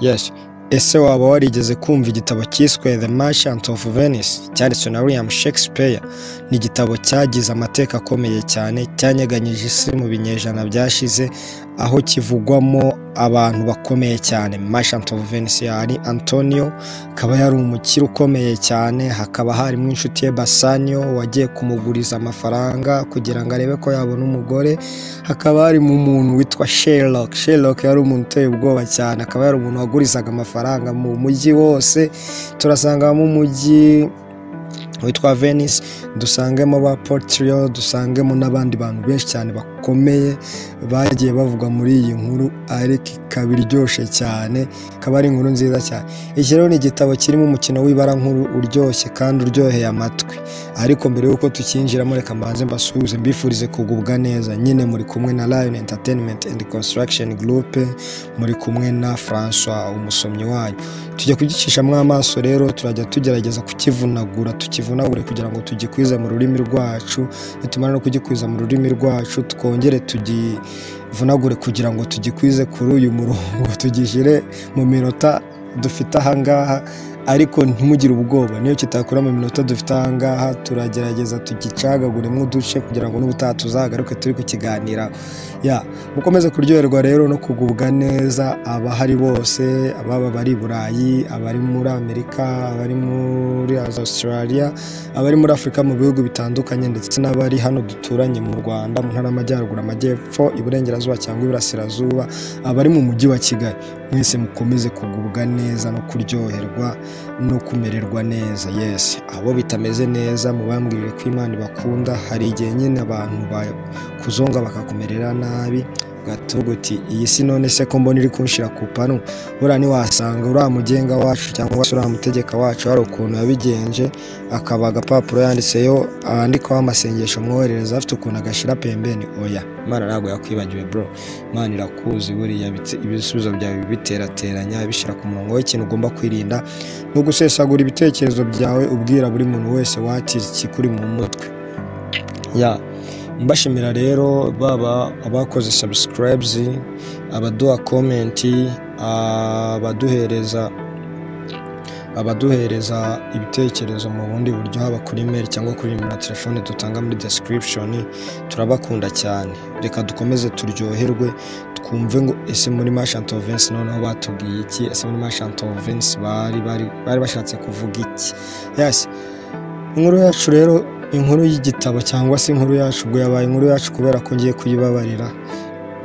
rirashya ese waba warigeze kumva igitabo cyiswe the merchant of venice cyanditswe na william shakespeare ni igitabo cyagize amateka akomeye cyane cyanyeganyije isi mu binyejana byashize aho kivugwamo abantu bakomeye cyane merchant of venice hari antonio akaba yari umukire ukomeye cyane hakaba harimo inshuti ye basanio wagiye kumuguriza amafaranga kugira ngo arebe ko yabona umugore hakaba harimo umuntu witwa sherlock sherlock yari umuntu uteye ubwoba cyane akaba yari umuntu wagurizaga amafaranga mu mujyi wose turasangamo umujyi witwa venice dusangemo ba portrio dusangemo n'abandi bantu benshi cyane bakomeye bagiye bavugwa muri iyi nkuru ariko ikaba iryoshye cyane ikaba ari inkuru nziza cyane iki rero ni igitabo kirimo umukino w'ibara nkuru uryoshye kandi uryoheye amatwi ariko mbere y'uko tukinjiramo reka mbanze mbasuhuze mbifurize kugubwa neza nyine muri kumwe na lion entertainment and construction group muri kumwe na francois umusomyi wanyu tujya kugicishamo amaso rero turajya tugerageza kukivunagura tukivunagure kugira ngo tugikwize mu rurimi rwacu nitumara no kugikwiza mu rurimi rwacu twongere tugivunagure kugira ngo tugikwize kuri uyu murongo tugishyire mu minota dufite ahangaha ariko ntimugire ubwoba niyo kitakura mu minota dufite ahangaha turagerageza tugicagaguremo uduce kugira ngo n'ubutaha tuzagaruke turi kukiganira ya mukomeze kuryoherwa rero no kugubwa neza abahari bose ababa bari i burayi abari muri amerika abari muri australia abari muri afurika mu bihugu bitandukanye ndetse n'abari hano duturanye mu rwanda mu ntara y'amajyaruguru amajyepfo iburengerazuba cyangwa iburasirazuba abari mu mujyi wa kigali mwese mukomeze kugubwa neza no kuryoherwa no kumererwa neza yesi abo bitameze neza mubambwirire ko imana ibakunda hari igihe nyine abantu bakuzonga bakakumerera nabi ugavuga uti iyi si none se ko mbona iri kunshira ku panu buriya ntiwasanga uriya mugenga wacu cyangwa se uriya mutegeka wacu hari ukuntu yabigenje akaba agapapuro yanditseho andikaho amasengesho mwoherereza afite ukuntu agashyira pembeni oya imana ntabwo yakwibagiwe bro imana irakuzi buriya bitse- ibisubizo byawe biterateranya bishyira ku murongo w'ikintu ugomba kwirinda ni ugusesagura ibitekerezo byawe ubwira buri muntu wese wakize ikikuri mu mutwe ya mbashimira rero baba abakoze subscribes abaduha komenti abaduhereza abaduhereza ibitekerezo mu bundi buryo haba kuri mail cyangwa kuri nimero ya telefone dutanga muri description turabakunda cyane reka dukomeze turyoherwe twumve ngo ese muri Merchant of Venice noneho batubwiye iki ese muri Merchant of Venice bari bari bari bashatse kuvuga iki yes inkuru yacu rero inkuru y'igitabo cyangwa se inkuru yacu ubwo yabaye inkuru yacu kubera ko ngiye kuyibabarira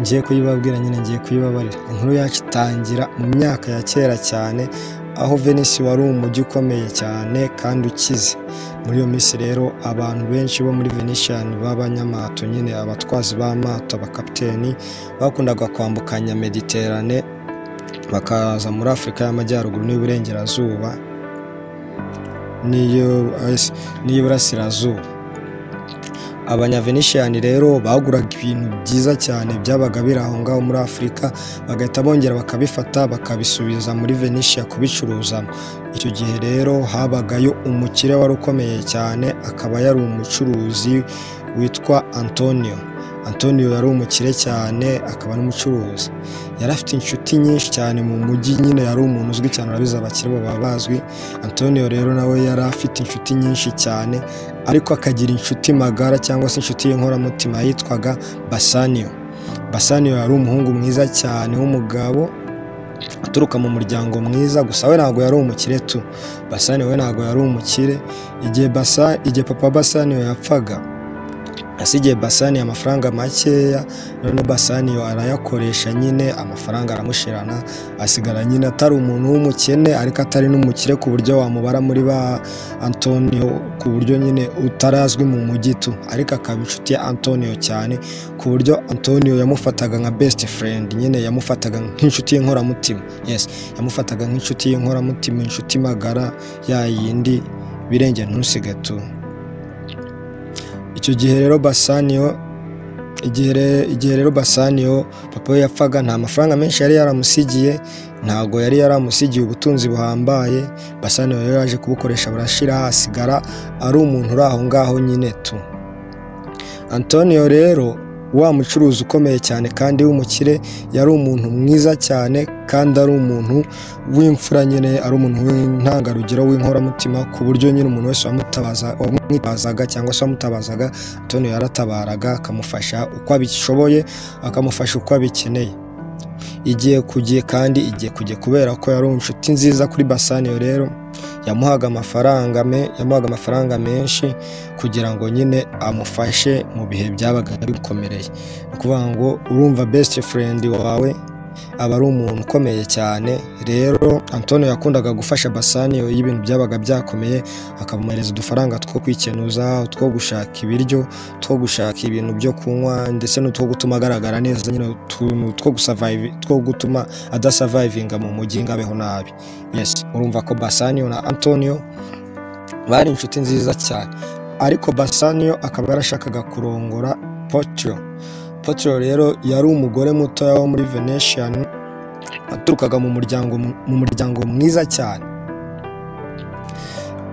ngiye kuyibabwira nyine ngiye kuyibabarira inkuru yacu itangira mu myaka ya kera cyane aho venisi wari umujyi ukomeye cyane kandi ukize muri iyo minsi rero abantu benshi bo muri venetian b'abanyamato nyine abatwazi b'amato abakapiteni bakundaga kwambukanya mediterane bakaza muri afurika y'amajyaruguru n'iburengerazuba n'iyo- as- n'iburasirazuba abanyavenishiyani rero baguraga ibintu byiza cyane byabaga biri aho ngaho muri afurika bagahita bongera bakabifata bakabisubiza muri venishiya kubicuruzamo icyo gihe rero habagayo umukire wari ukomeye cyane akaba yari umucuruzi witwa antonio antonio yari umukire cyane akaba n'umucuruzi yari afite inshuti nyinshi cyane mu mujyi nyine yari umuntu uzwi cyane urabizi abakire baba bazwi antonio rero nawe yari afite inshuti nyinshi cyane ariko akagira inshuti magara cyangwa se inshuti y'inkoramutima yitwaga basanio basanio yari umuhungu mwiza cyane w'umugabo uturuka mu muryango mwiza gusa we ntabwo yari umukire tu basani we ntabwo yari umukire igihe basa igihe papa basanio yapfaga asigiye basani amafaranga makeya none basani arayakoresha nyine amafaranga aramushirana asigara nyine atari umuntu w'umukene ariko atari n'umukire ku buryo wamubara muri ba antonio ku buryo nyine utarazwi mu mujyi tu ariko akaba inshuti ya antonio cyane ku buryo antonio yamufataga nka best friend nyine yamufataga nk'inshuti y'inkoramutima yes yamufataga nk'inshuti y'inkoramutima inshuti magara ya yindi birenge ntusige tu icyo gihe rero basanio igihe re- igihe rero basanio papa we yapfaga nta mafaranga menshi yari yaramusigiye ntabwo yari yaramusigiye ubutunzi buhambaye basanio rero yaje kubukoresha burashira hasigara ari umuntu uri aho ngaho nyine tu antonio rero wa mucuruzi ukomeye cyane kandi w'umukire yari umuntu mwiza cyane kandi ari umuntu w'imfura nyine ari umuntu w'intangarugero w'inkoramutima ku buryo nyine umuntu wese wamutabaza wamwitabazaga cyangwa se wamutabazaga Tony yaratabaraga akamufasha uko abishoboye akamufasha uko abikeneye igihe ku gihe kandi igihe ku gihe kubera ko yari inshuti nziza kuri basaniyo rero yamuhaga amafaranga me yamuhaga amafaranga menshi kugira ngo nyine amufashe mu bihe byabaga bimukomereye ni ukuvuga ngo urumva besite furendi wawe aba ari umuntu ukomeye cyane rero antonio yakundaga gufasha basaniyo iyo ibintu byabaga byakomeye akamuhereza udufaranga two kwikenuza utwo gushaka ibiryo two gushaka ibintu byo kunywa ndetse n'utwo gutuma agaragara neza nyine utuntu two gusavayivi two gutuma adasavayivinga mu mujyi ngo abeho nabi yes urumva ko basaniyo na antonio bari inshuti nziza cyane ariko basaniyo akaba yarashakaga kurongora potro Petero rero yari umugore mutoya wo muri Venetian waturukaga mu muryango mu muryango mwiza cyane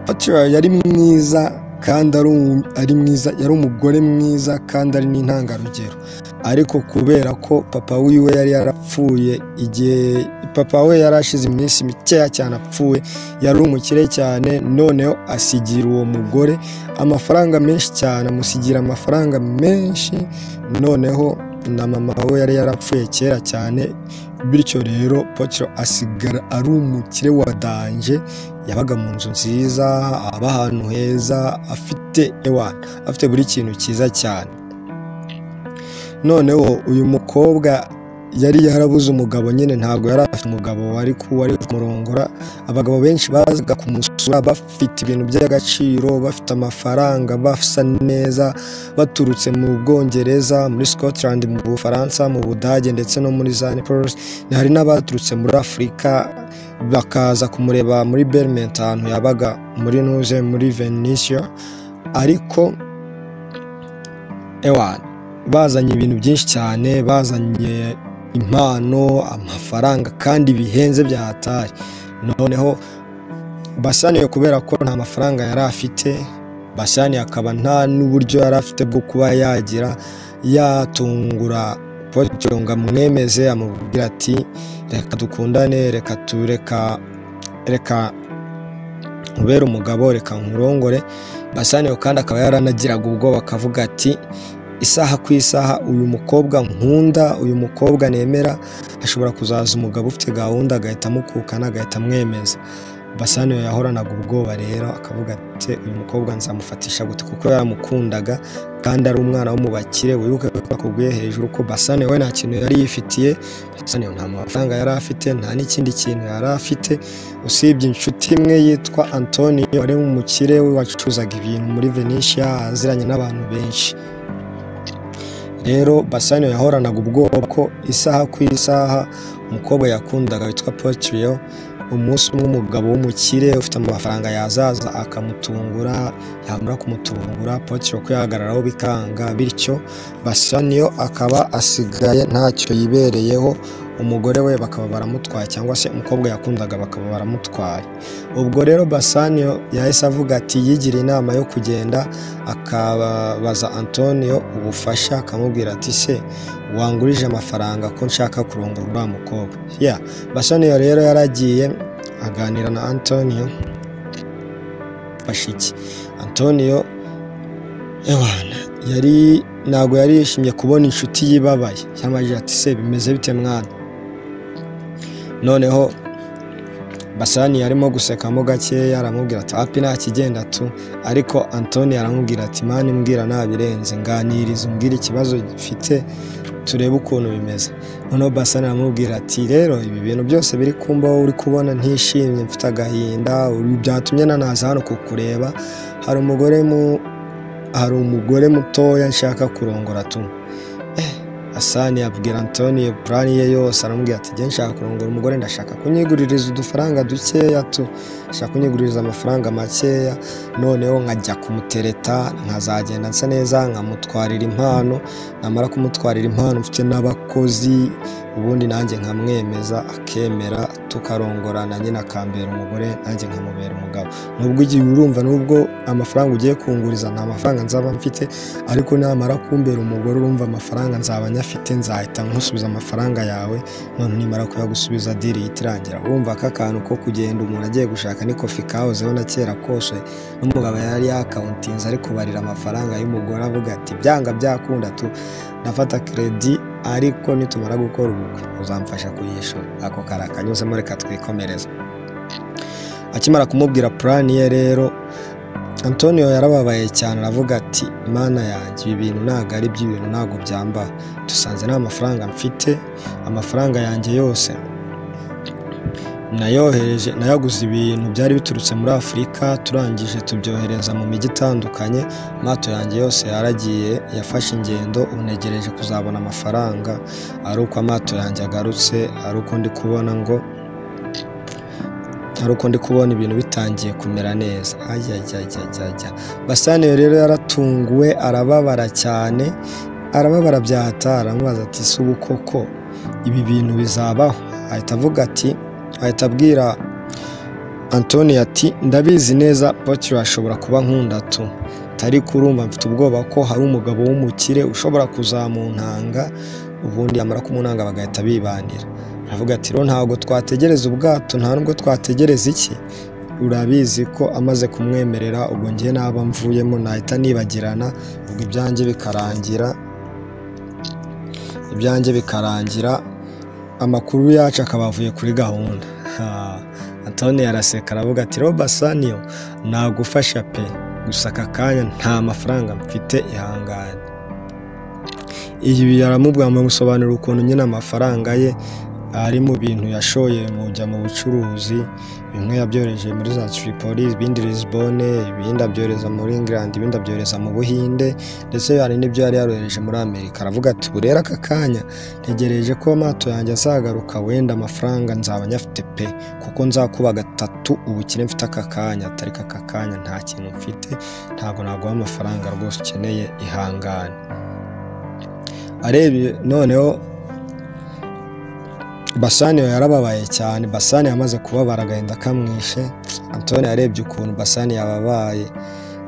Petero yari mwiza kandi ari um- ari mwiza yari umugore mwiza kandi ari n'intangarugero ariko kubera ko papa wiwe yari yarapfuye igihe papa we yari ashize iminsi mikeya cyane apfuye yari umukire cyane noneho asigira uwo mugore amafaranga menshi cyane amusigira amafaranga menshi noneho na mama we yari yarapfuye kera cyane bityo rero potiro asigara ari umukire wa danje yabaga mu nzu nziza aba ahantu heza afite ewa afite buri kintu cyiza cyane noneho uyu mukobwa yari yarabuze umugabo nyine ntabwo yari afite umugabo wari ku- wari kumurongora abagabo benshi bazaga kumusura bafite ibintu by'agaciro bafite amafaranga basa neza baturutse mu Bwongereza muri Scotland mu Bufaransa mu Budage ndetse no muri za Naples hari n'abaturutse muri Afurika bakaza kumureba muri Belmont ahantu yabaga muri Nuze muri Venetia ariko ewan bazanye ibintu byinshi cyane bazanye impano amafaranga kandi bihenze bya hatari noneho basaniye kubera ko nta mafaranga yari afite basaniye akaba nta n'uburyo yari afite bwo kuba yagira yatungura potiro ngo amwemeze amubwira ati reka dukundane reka tureka reka nkubere umugabo reka nkurongore basaniye kandi akaba yaranagiraga ubwoba akavuga ati isaha ku isaha uyu mukobwa nkunda uyu mukobwa nemera hashobora kuzaza umugabo ufite gahunda agahita amukukana agahita amwemeza basaniyo yahoranaga ubwoba rero akavuga ati uyu mukobwa nzamufatisha gute kuko yaramukundaga kandi ari umwana wo mu bakire wibuke ko bakubwiye hejuru ko basaniyo we nta kintu yari yifitiye basaniyo nta mafaranga yari afite nta n'ikindi kintu yari afite usibye inshuti imwe yitwa antonio wari umukire we wacuruzaga ibintu muri venetia aziranye n'abantu benshi rero basaniyo yahoranaga ubwoba ko isaha ku isaha umukobwa yakundaga witwa potiriyo umunsi umwe umugabo w'umukire ufite amafaranga yazaza akamutungura yamara kumutungura potiriyo ko yahagararaho bikanga bityo basaniyo akaba asigaye ntacyo yibereyeho umugore we bakaba baramutwaye cyangwa se umukobwa yakundaga bakaba baramutwaye ubwo rero basaniyo yahise avuga ati yigiriye inama yo kugenda akabaza antonio ubufasha akamubwira ati se wangurije amafaranga ko nshaka kurongora uriya mukobwa ya basaniyo rero yaragiye aganira na antonio fasha iki antonio ewana yari ntabwo yari yishimye kubona inshuti yibabaye yamajije ati se bimeze bite mwana noneho basani arimo gusekamo gakeya aramubwira ati api nta kigenda tu ariko antoni aramubwira ati mani mbwira ntabirenze nganiriza umbwira ikibazo mfite turebe ukuntu bimeze noneho basani aramubwira ati rero ibi bintu byose biri kumbaho uri kubona ntishimye mfite agahinda uri- byatumye nanaza hano kukureba hari umugore mu hari umugore mutoya nshaka kurongora tu Eh, Asani abwira Antoni purani ye yose aramubwira ati njye nshaka kurongora umugore ndashaka kunyiguririza udufaranga dukeya tu ashaka kunyiguririza amafaranga makeya noneho nkajya kumutereta nkazagenda nsa neza nkamutwarira impano namara kumutwarira impano mfite n'abakozi ubundi nanjye nkamwemeza akemera tukarongorana nyine akambera umugore nanjye nkamubera umugabo nubwo igihe urumva nubwo amafaranga ugiye kunguriza nta mafaranga nzaba mfite ariko namara kumbera umugore urumva amafaranga nzaba nyafite nzahita nkusubiza amafaranga yawe none nimara kuyagusubiza diri ihita irangira urumva ko akantu ko kugenda umuntu agiye gushaka n'ikofi kahozeho na kera kose n'umugabo yari yakawuntinze ari kubarira amafaranga y'umugore avuga ati byanga byakunda tu ndafata keredi ariko nitumara gukora ubukwe uzamfasha kuyishyura ako kari akanyuzemo reka twikomereze akimara kumubwira purani ye rero antonio yarababaye cyane aravuga ati mana yanjye ibi bintu ntabwo ari iby'ibintu ntabwo byambara dusanze nta mafaranga mfite amafaranga yanjye yose nayohereje nayaguze ibintu byari biturutse muri afurika turangije tubyohereza mu mijyi itandukanye amato yanjye yose yaragiye yafashe ingendo unegereje kuzabona amafaranga ari uko amato yanjye agarutse ari uko ndi kubona ngo hari uko ndi kubona ibintu bitangiye kumera neza ajyajyajyajya basaniye rero yaratunguwe arababara cyane arababara byahata aramubaza ati si ubu koko ibi bintu bizabaho ahita avuga ati ahita abwira antoni ati ndabizi neza potiri ashobora kuba nkunda tu tari kurumva mfite ubwoba ko hari umugabo w'umukire ushobora kuzamuntanga ubundi yamara kumunanga bagahita bibanira aravuga ati rero ntabwo twategereza ubwato nta nubwo twategereza iki urabizi ko amaze kumwemerera ubwo ngiye naba mvuyemo nahita nibagirana ubwo ibyanjye bikarangira ibyanjye bikarangira amakuru yacu akaba avuye kuri gahunda antoni yaraseka aravuga ati rero basaniyo nagufasha pe gusa aka kanya nta mafaranga mfite ihangane ibi yaramubwira musobanura ukuntu nyine amafaranga ye ari mu bintu yashoye mujya mu bucuruzi bimwe yabyohereje muri za Tripoli ibindi Lisbonne ibindi abyohereza muri England ibindi abyohereza mu Buhinde ndetse hari n'ibyo yari yarohereje muri Amerika aravuga ati ubu rero aka kanya ntegereje ko amato yanjye azagaruka wenda amafaranga nzaba nyafite pe kuko nzakuba gatatu ubukire mfite aka kanya atariko aka kanya nta kintu mfite ntabwo naguha amafaranga rwose ukeneye ihangane arebye noneho basaniyo yarababaye cyane basani yamaze kubabara agahinda kamwishe antoni yarebye ukuntu basani yababaye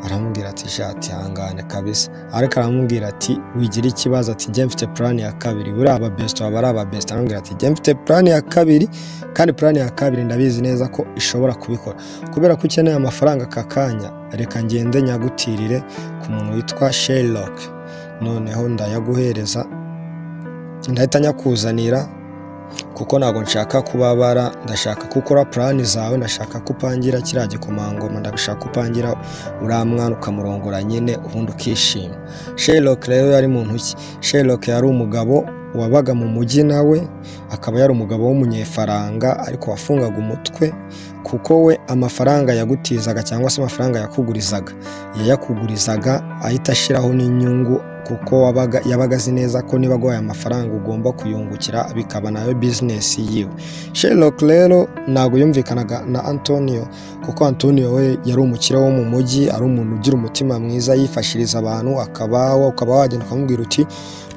aramubwira ati shati ihangane kabisa ariko aramubwira ati wigira ikibazo ati njye mfite purani ya kabiri buriya ababesite waba ari ababesite aramubwira ati njye mfite purani ya kabiri kandi purani ya kabiri ndabizi neza ko ishobora kubikora kubera ko ukeneye amafaranga aka kanya reka ngende nyagutirire ku muntu witwa Sherlock noneho ndayaguhereza ndahita nyakuzanira kuko ntabwo nshaka kubabara ndashaka ko ukora purani zawe ndashaka ko upangira kiriya gikomangoma ndashaka ko upangira uriya mwana ukamurongora nyine ubundi ukishima Sherlock rero yari muntu ki Sherlock yari umugabo wabaga mu mujyi nawe akaba yari umugabo w'umunyefaranga ariko wafungaga umutwe kuko we amafaranga yagutizaga cyangwa se amafaranga yakugurizaga yayakugurizaga ahita ashyiraho n'inyungu kuko yabaga azi neza ko niba aguhaye amafaranga ugomba kuyungukira bikaba nayo bizinesi yiwe Sherlock rero ntabwo yumvikanaga na antonio kuko antonio we yari umukire wo mu mujyi ari umuntu ugira umutima mwiza yifashiriza abantu akabaho ukaba wagenda ukamubwira uti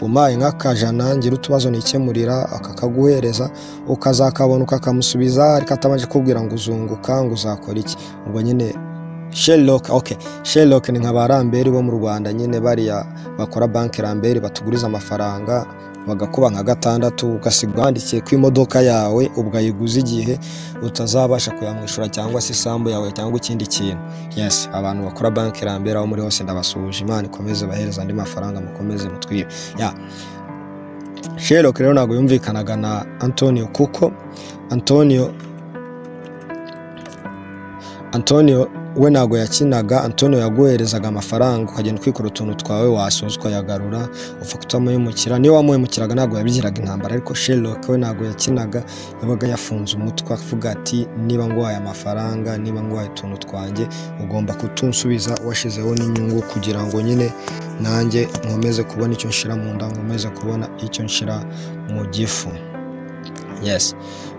umpaye nk'akajana ngira utubazo nikemurira akakaguhereza ukazakabona ukakamusubiza ariko atabanje kubwira ngo uzunguka ngo uzakora iki ubwo nyine Sherlock ok Sherlock ni nka ba ramberi bo mu Rwanda nyine bariya bakora banki ramberi batuguriza amafaranga bagakuba nka gatandatu ugasiga wandikiye ko imodoka yawe ubwayiguze igihe utazabasha kuyamwishyura cyangwa se isambu yawe cyangwa ikindi kintu yes abantu bakora banki ramberi aho muri hose ndabasuhuje imana ikomeze bahereza andi mafaranga mukomeze mutwibe ya Sherlock rero ntabwo yumvikanaga na Antonio kuko Antonio Antonio we ntabwo yakinaga antonio yaguherezaga amafaranga ukagenda ukikora utuntu twawe wasoza ukayagarura upfa kutamuhemukira niyo wamuhemukiraga ntabwo yabigiraga intambara ariko sherlock we ntabwo yakinaga yabaga yafunze umutwe avuga ati niba nguhaye amafaranga niba nguhaye utuntu twanjye ugomba kutunsubiza washyizeho n'inyungu kugira ngo nyine nanjye nkomeze kubona icyo nshyira mu nda nkomeze kubona icyo nshyira mu gifu yes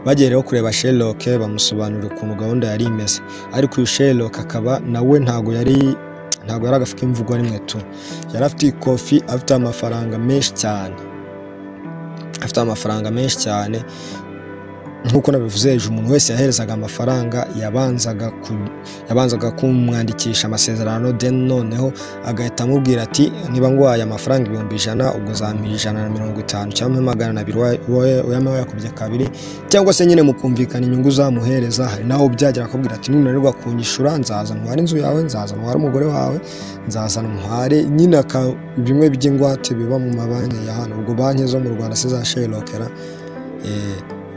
bagera rero kureba Sherlock bamusobanurira ukuntu gahunda yari imeze ariko uyu Sherlock akaba nawe ntago yari ntago yari agafuka imvugo rimwe tu yari afite ikofi afite amafaranga menshi cyane afite amafaranga menshi cyane nk'uko nabivuze hejuru umuntu wese yaherezaga amafaranga yabanzaga ku- yabanzaga kumwandikisha amasezerano then noneho agahita amubwira ati niba ngwaye amafaranga ibihumbi ijana ubwo zampa ijana na mirongo itanu cyangwa mpe magana abiri wa- wa- uyame wayakubye kabiri cyangwa se nyine mukumvikana inyungu uzamuhereza hari naho byagera akabwira ati nunanirwa kunyishura nzaza ntware inzu yawe nzaza ntware umugore wawe nzaza ntware nyine aka- bimwe by'ingwate biba mu mabanki ya hano ubwo banki zo mu rwanda si za sherokera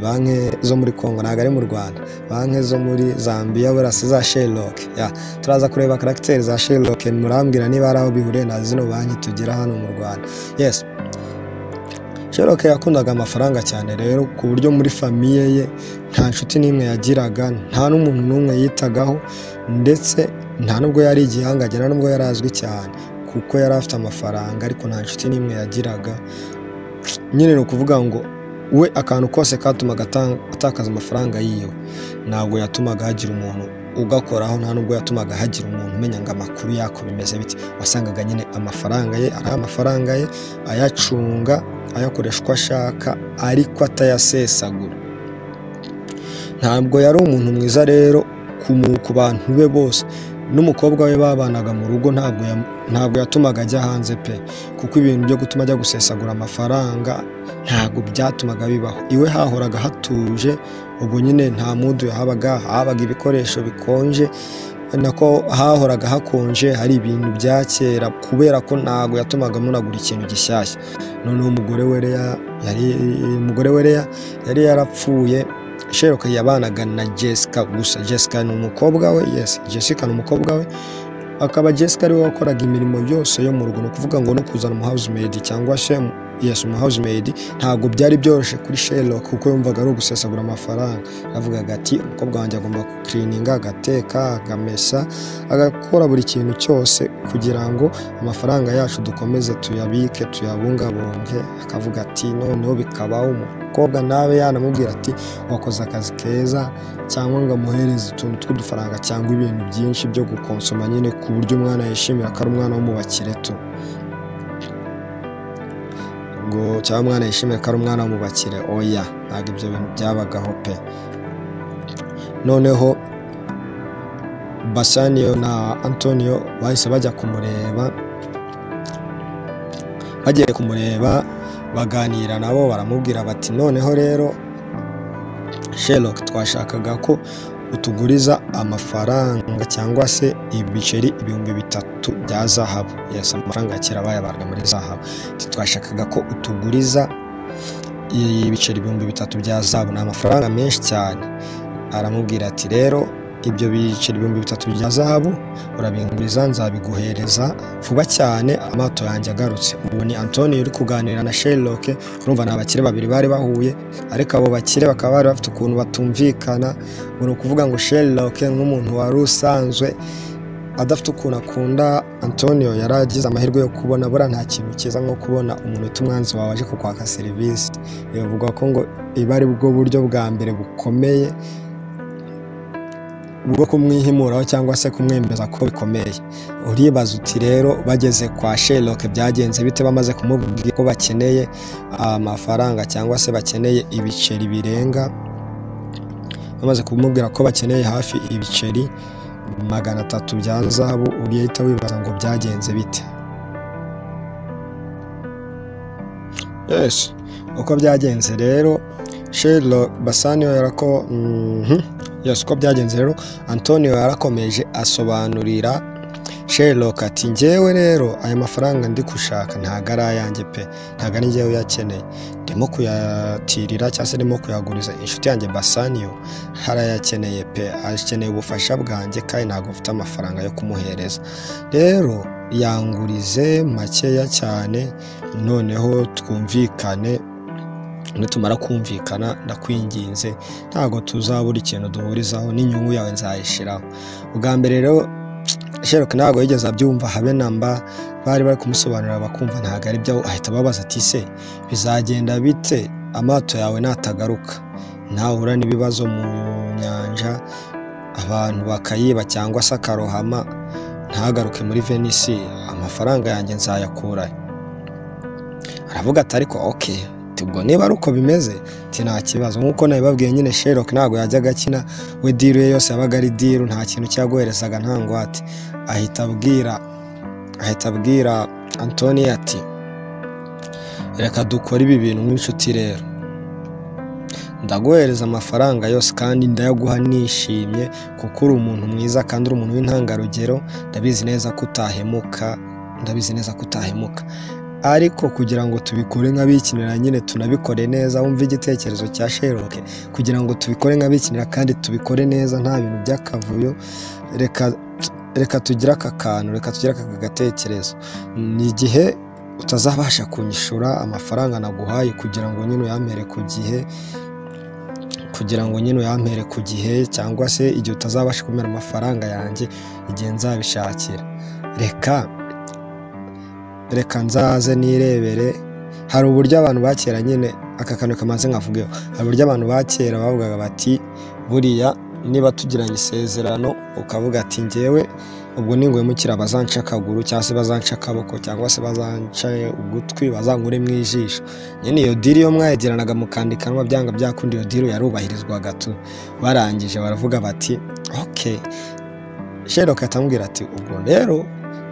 banki zo muri congo ntabwo ari mu rwanda banki zo muri zambia buriya si za sherlock ya turaza kureba karagiteri za sherlock murambwira niba hari aho bihuriye na zino banki tugira hano mu rwanda yes sherlock yakundaga amafaranga cyane rero ku buryo muri famiye ye nta nshuti n'imwe yagiraga nta n'umuntu n'umwe yitagaho ndetse nta nubwo yari igihangange nta nubwo yari azwi cyane kuko yari afite amafaranga ariko nta nshuti n'imwe yagiraga nyine ni ukuvuga ngo we akantu kose katumaga ata- atakaza amafaranga yiwe ntabwo yatumaga hagira umuntu ugakoraho nta nubwo yatumaga hagira umuntu umenya ngo amakuru yako bimeze bite wasangaga nyine amafaranga ye ari amafaranga ye ayacunga ayakoresha uko ashaka ariko atayasesagura ntabwo yari umuntu mwiza rero ku mu- ku bantu be bose n'umukobwa we babanaga mu rugo ntabwo yam- ntabwo yatumaga ajya hanze pe kuko ibintu byo gutuma ajya gusesagura amafaranga ntabwo byatumaga bibaho iwe hahoraga hatuje ubwo nyine nta mudu yahabaga habaga ibikoresho bikonje nako hahoraga hakonje hari ibintu bya kera kubera ko ntabwo yatumaga munagura ikintu gishyashya noneho umugore we Leya yari umugore we Leya yari yarapfuye Sheroka yabanaga na Jessica gusa Jessica ni umukobwa we yes Jessica ni umukobwa we akaba Jessica ariwe wakoraga imirimo yose yo mu rugo ni ukuvuga ngo no kuzana umuhousemaid cyangwa se yes umuhousemaid ntabwo byari byoroshye kuri Sherlock kuko yumvaga ari ugusesagura amafaranga yavugaga ati umukobwa wanjye agomba kukirininga agateka agamesa agakora buri kintu cyose kugira ngo amafaranga yacu dukomeze tuyabike tuyabungabunge akavuga ati noneho bikabaho umukobwa nawe yanamubwira ati wakoze akazi keza cyangwa ngo amuhereze utuntu tw'udufaranga cyangwa ibintu byinshi byo gukonsoma nyine ku buryo umwana yishimira ko ari umwana wo mu bakire tu ngo cyangwa umwana yishimira ko ari umwana wo mu bakire oya ntabwo ibyo bintu byabagaho pe noneho basaniyo na antonio bahise bajya kumureba bagiye kumureba baganira nabo baramubwira bati noneho rero sherlock twashakaga ko utuguriza amafaranga cyangwa se ibiceri ibihumbi bitatu bya zahabu yes amafaranga ya kera bayabaga muri zahabu Ati, twashakaga ko utuguriza ibiceri ibihumbi bitatu bya zahabu ni amafaranga menshi cyane aramubwira ati rero ibyo biceri ibihumbi bitatu bya zahabu urabinguriza nzabiguhereza vuba cyane amato yanjye agarutse ubu ni antonio uri kuganira na sherlock urumva ni abakire babiri bari bahuye ariko abo bakire bakaba bari bafite ukuntu batumvikana ngo ni ukuvuga ngo sherlock nk'umuntu wari usanzwe adafite ukuntu akunda antonio yari agize amahirwe yo kubona buriya nta kintu cyiza nko kubona umuntu uta umwanzi wawe aje kukwaka serivisi bivugwa ko ngo iba ari bwo buryo bwa mbere bukomeye bwo kumwihimuraho cyangwa se kumwemeza ko bikomeye uribaza uti rero bageze kwa Sherlock byagenze bite bamaze kumubwira ko bakeneye amafaranga cyangwa se bakeneye ibiceri birenga bamaze kumubwira ko bakeneye hafi ibiceri magana atatu bya zahabu ugahita wibaza ngo byagenze bite yes uko byagenze rero Sherlock Bassanio yarako mhm yes uko byagenze rero antonio yarakomeje asobanurira sherlock ati njyewe rero aya mafaranga ndi gushaka ntago ari ayanjye pe ntago ari njyewe uyakeneye ndimo kuyatirira cyangwa se ndimo kuyaguriza inshuti yanjye basaniyo harayakeneye pe akeneye ubufasha bwanjye kandi ntabwo mfite amafaranga yo kumuhereza rero yangurize makeya cyane noneho twumvikane nitumara kumvikana ndakwinginze ntabwo tuzabura ikintu duhurizaho n'inyungu yawe nzayishyiraho ubwa mbere rero Sherlock ntabwo yigeze abyumva habe namba bari bari kumusobanurira bakumva ntabwo ari byo ahita ababaza ati se bizagenda bite amato yawe natagaruka ntahura n'ibibazo mu nyanja abantu bakayiba cyangwa se akarohama ntagaruke muri venisi amafaranga yanjye nzayakura aravuga ati ariko oke ubwo niba ari uko bimeze nta kibazo nk'uko nabibabwiye nyine Sherlock ntabwo yajyaga akina we diru ye yose yabaga ari diru nta kintu cyagoherezaga nta ngwate ahita abwira ahita abwira antoni ati reka dukore ibi bintu nk'inshuti rero ndaguhereza amafaranga yose kandi ndayaguha nishimye kuko uri umuntu mwiza kandi uri umuntu w'intangarugero ndabizi neza ko utahemuka ndabizi neza ko utahemuka ariko kugira ngo tubikore nk'abikinira nyine tunabikore neza wumve igitekerezo cya sheroke kugira ngo tubikore nk'abikinira kandi tubikore neza nta bintu by'akavuyo reka reka tugire aka kantu reka tugire aka gatekerezo ni igihe utazabasha kunyishura amafaranga naguhaye kugira ngo nyine uyampere ku gihe kugira ngo nyine uyampere ku gihe cyangwa se igihe utazabasha kumera amafaranga yanjye igihe nzabishakira reka reka nzaze nirebere hari uburyo abantu bakera nyine aka kantu kamaze nkavugeho hari uburyo abantu bakera bavugaga bati buriya niba tugiranye isezerano ukavuga ati ngewe ubwo ningwemukira bazanca akaguru cyangwa se bazanca akaboko cyangwa se bazanca ugutwi bazangure mu ijisho nyine iyo diri yo mwayagiranaga mukandikanwa byanga byakundi iyo diri yarubahirizwaga tu barangije baravuga bati oke sheroka atamubwira ati ubwo rero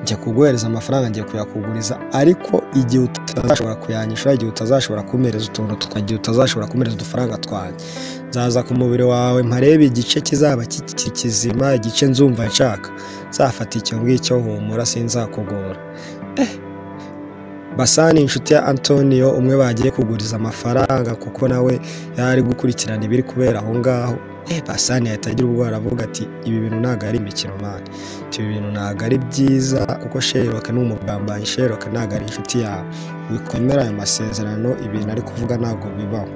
njya kuguhereza amafaranga ngiye kuyakuguriza ariko igihe utazashobora kuyanyishyura igihe utazashobora kumereza utuntu tukagira utazashobora kumereza udufaranga twanjye nzaza ku mubiri wawe mparebe igice kizaba kizima igice nzumva nshaka nzafata icyo ngicyo humura sinzakugora basani inshuti ya antonio umwe bagiye kuguriza amafaranga kuko nawe yari gukurikirana ibiri kubera aho ngaho basani yahita agira ubwoba aravuga ati ibi bintu ntabwo ari imikino mani ibi bintu ntabwo ari byiza kuko sheroke ni umugambanyi sheroke ntabwo ari inshuti yawe wikwemera ayo masezerano ibintu ari kuvuga ntabwo bibaho